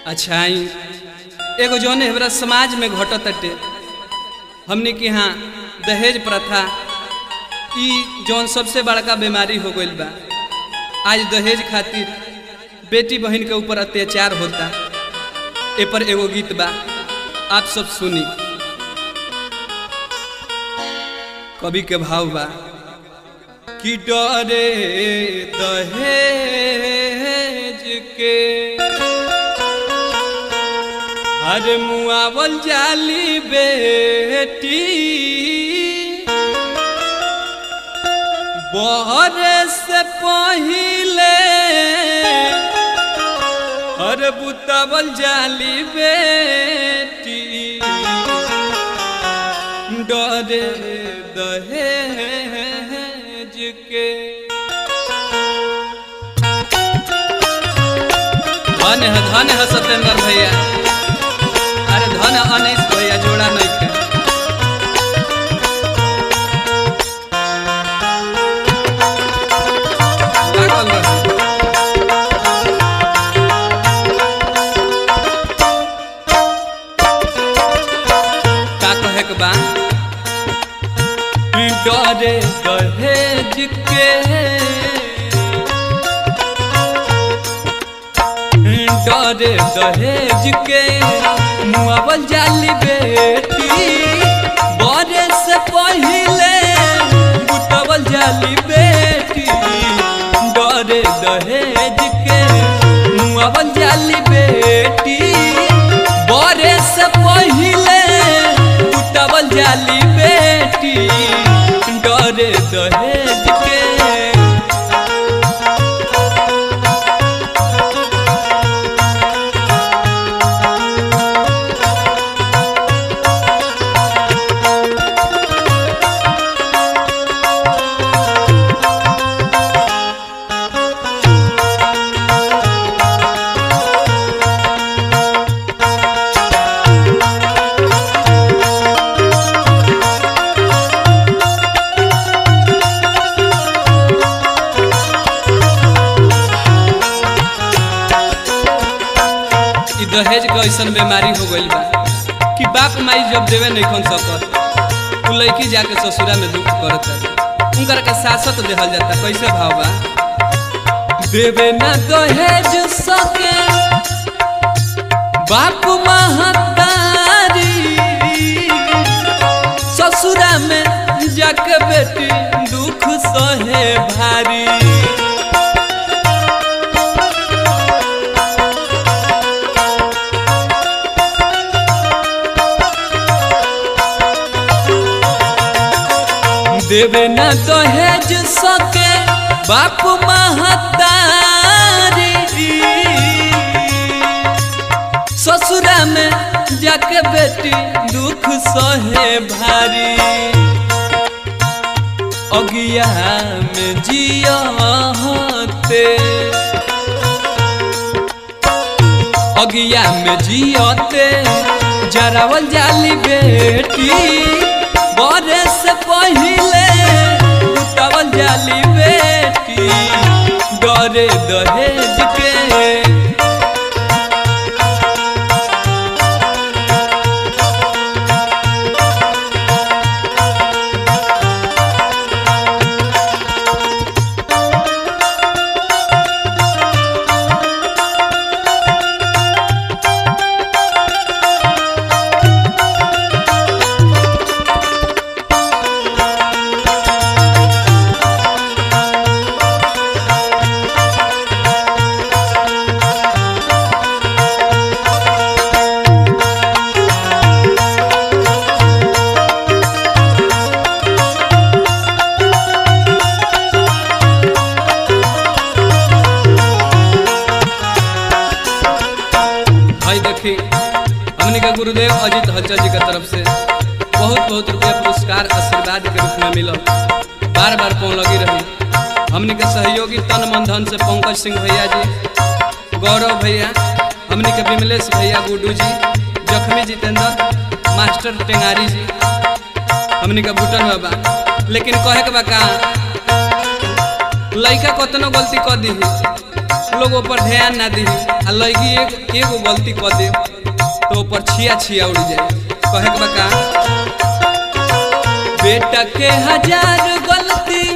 अच्छा आई एगो जौन हमरा समाज में घटत अटे हमने के यहाँ दहेज प्रथा ई जौन सबसे बड़का बीमारी हो गईल बा आज दहेज खातिर बेटी बहन के ऊपर अत्याचार होता ए पर एगो गीत बा आप सब सुनी कवि के भाव बा कि डरे दहेज के हर मुआवल जाली बेटी बहरे से पहिले हर बुतावल जाली बेटी डरे दहेज के धन है धन है सत्येंद्र भैया अरे धन अनिस भैया जोड़ा नहीं के लागल रहे। का कहे के बा डरे दहेज के डरे दहेज के मुआवल जाली बेटी बड़े से पहिले बुतवल जाली बेटी डरे दहेज के मुआवल जाली बेटी बड़े से पहिले बुतवल जाली बेटी डरे दहेज के ई दहेज के ऐसन बीमारी हो गईल बा कि बाप माई जब देवे नहीं खन सकत उ लड़की जाके ससुरा में दुख करत है उनकर के सासत देहल जाता कैसे भाव बा देवे ना दहेज सके बाप महतारी ससुरा में जाके बेटी दुख सहे भारी देवे न दहेज सके बाप महतारी ससुरा में जाके बेटी दुख सहे भारी अगिया में जियते अगिया में जियते जरावल जाली बेटी बड़े से पहिले उतावल जाली बेटी डरे दहेज के भाई देखी हमने का गुरुदेव अजित हलचल जी का तरफ से बहुत बहुत रुपया पुरस्कार आशीर्वाद के रूप में मिलल बार बार पौन लगी रही हमने के सहयोगी तन मन धन से पंकज सिंह भैया जी गौरव भैया हमने के विमलेश भैया गुड्डू जी जखमी जितेंद्र मास्टर टेंगारी जी हमने का भूटन बाबा लेकिन कहे के बा का लड़का कतनो गलती कर दी लोग ऊपर ध्यान ना दी आ लड़की एक एगो गलती कर दे तो ऊपर छिया छिया उड़ जाए कहे के बका बेटा के हजार गलती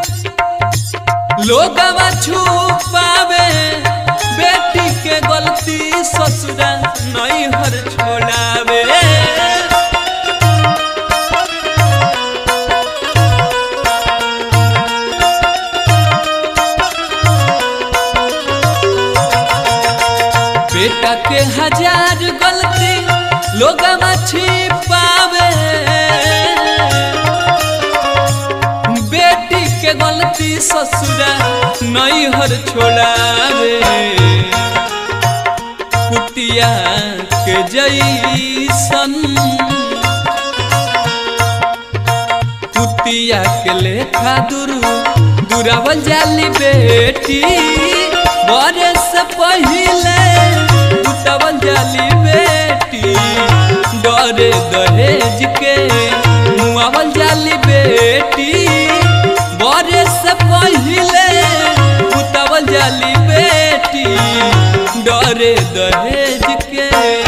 लोगवा छुपावे बेटी के गलती ससुरा नहीं हर छोड़ावे बेटा के हजार गलती लोग छिपावे बेटी के गलती ससुरा नहीं हर छोड़ावे कुटिया के जैसन कुतिया के लेखा दुरु दुरावल जाली बेटी बरस पहिले उतवल जाली बेटी डरे दहेज के मुआवल जाली बेटी बरस पहिले उतवल जाली बेटी डरे दहेज के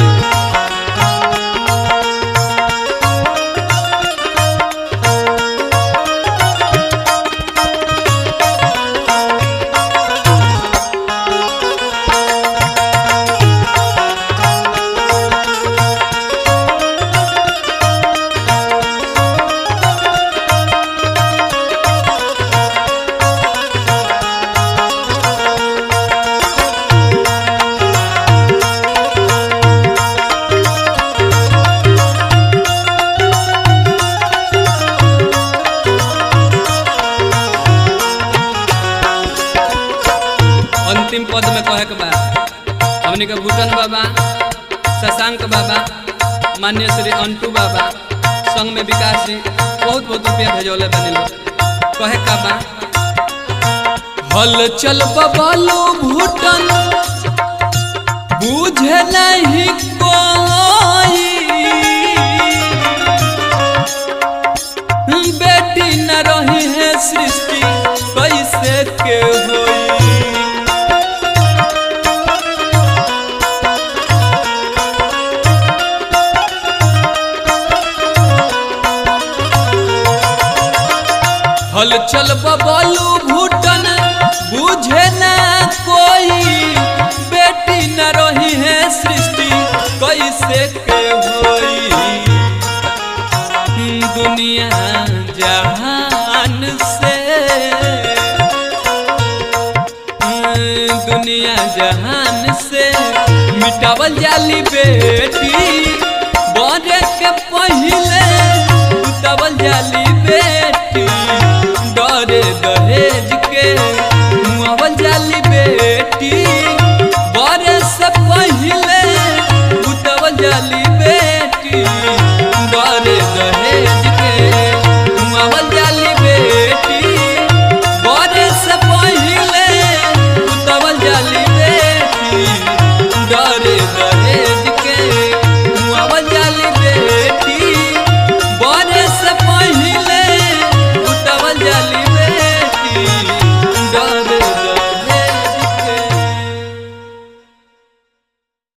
अंतिम पद में कहे के बा हमनी के भूटन बाबा शशांक बाबा मान्य श्री अंटू बाबा संग में विकास जी बहुत बहुत रुपया भेजौले बने लोग कहे का बा हल चल बबलू भूटन बुझे नहीं कोई बेटी न रही है सृष्टि कैसे के होई हल चल बबलू भूटन बुझे ना कोई बेटी न रही है सृष्टि कैसे के होई दुनिया जहान से दुनिया जहान से मिटावल जाली बेटी